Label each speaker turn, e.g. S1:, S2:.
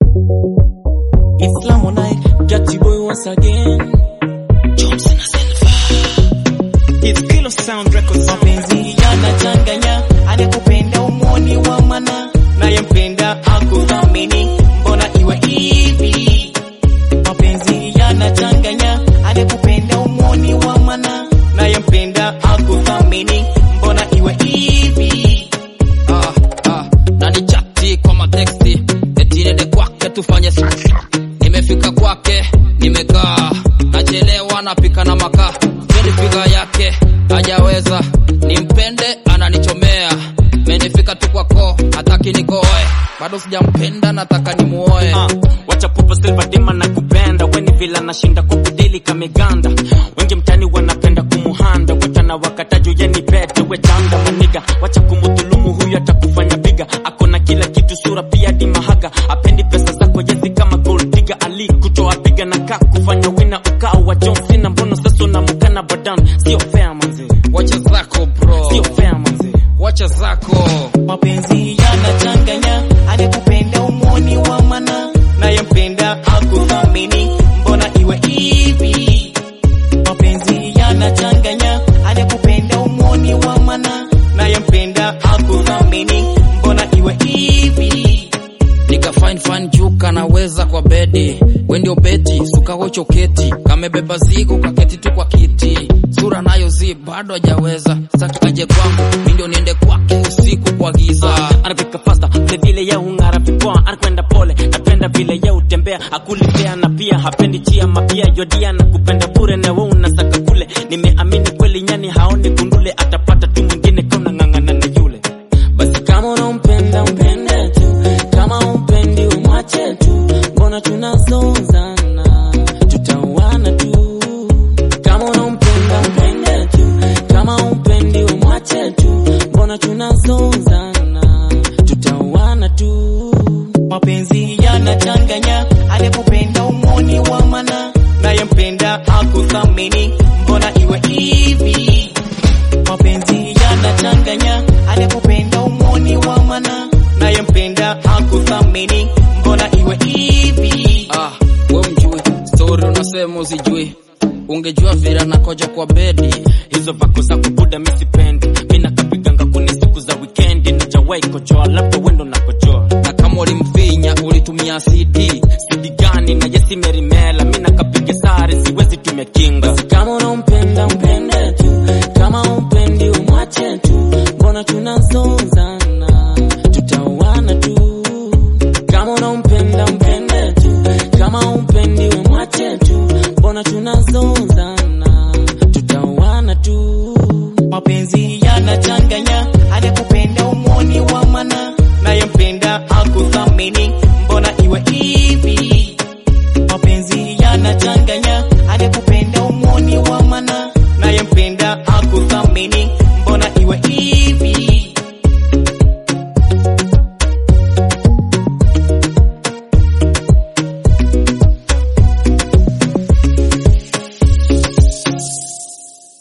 S1: Islam night, Dirty boy once again. Johnson Silva.
S2: It's Kilo Sound Records.
S1: Mapenzi yanachanganya, anakupenda umwoni wa mana, nayempenda akuthamini, mbona iwe hivi? Mapenzi yanachanganya, anakupenda umwoni wa mana, nayempenda akuthamini, mbona iwe hivi?
S3: ah, ah, na ni chati kwa mateksti eti nende kwake tufanye sex. nimefika kwake nimekaa nachelewa napika na makaa pendi figa yake hajaweza nimpende ananichomea menifika tu kwako hataki nikoe bado sijampenda nataka nimuoe
S2: Ah, wacha pupa silva dema na kupenda weni vila nashinda kukudili kameganda wengi mtani wanapenda kumuhanda watana wakataju yeni pete wechanda maniga wacha kumudhulumu huyu atakufanya biga ako na kila kitu sura pia di mahaga apendi pesa zako yezi kama gold digger ali kutoa piga na kaa kufanya wina ukao wa John Cena mbono sasa unamukana badan sio fair manzi
S3: wacha zako bro
S2: sio fair manzi
S3: wacha zako
S1: Mapenzi yanachanganya, anakupenda umwoni wa mana, nayempenda akuthamini, mbona iwe hivi? Mapenzi yanachanganya, anakupenda umwoni wa mana, nayempenda akuthamini, mbona iwe hivi?
S3: nika fine fine juu kanaweza kwa bedi we ndio beti sukaho choketi kamebeba zigo kaketi tu kwa kiti sura nayo zi bado hajaweza saki aje kwangu mi ndio niende kwake usiku kwa giza
S2: anapika fasta vile vile ye ung'ara vipoa anakwenda pole napenda vile ye utembea akulipea na pia hapendi chia mapia yodia na kupenda bure na we unasaka kule nimeamini kweli nyani haoni kundule atapata tu mwingine kauna ng'ang'ana na yule basi kama unampenda mpende tu kama umpendi umwache tu mbona tunazozana tutauana tu kama unampenda mpende tu kama umpendi umwache tu mbona tunazozana tutauana tu
S1: Mapenzi yanachanganya, anakupenda umwoni wa mana, nayempenda akuthamini, mbona iwe hivi? Mapenzi yanachanganya, anakupenda umwoni wa mana, nayempenda akuthamini, mbona iwe hivi?
S3: ah, we mjui stori unasema usijui ungejua vile nakoja kwa bedi
S2: hizo vako za kubuda misipendi mina kapiganga kuni siku za wikendi najawai kojoa labda wendo na kojoa
S3: na kama ulimfinya ulitumia cd
S2: sidi gani na yesi merimela mina kapige sare siwezi tumia kinga basi kama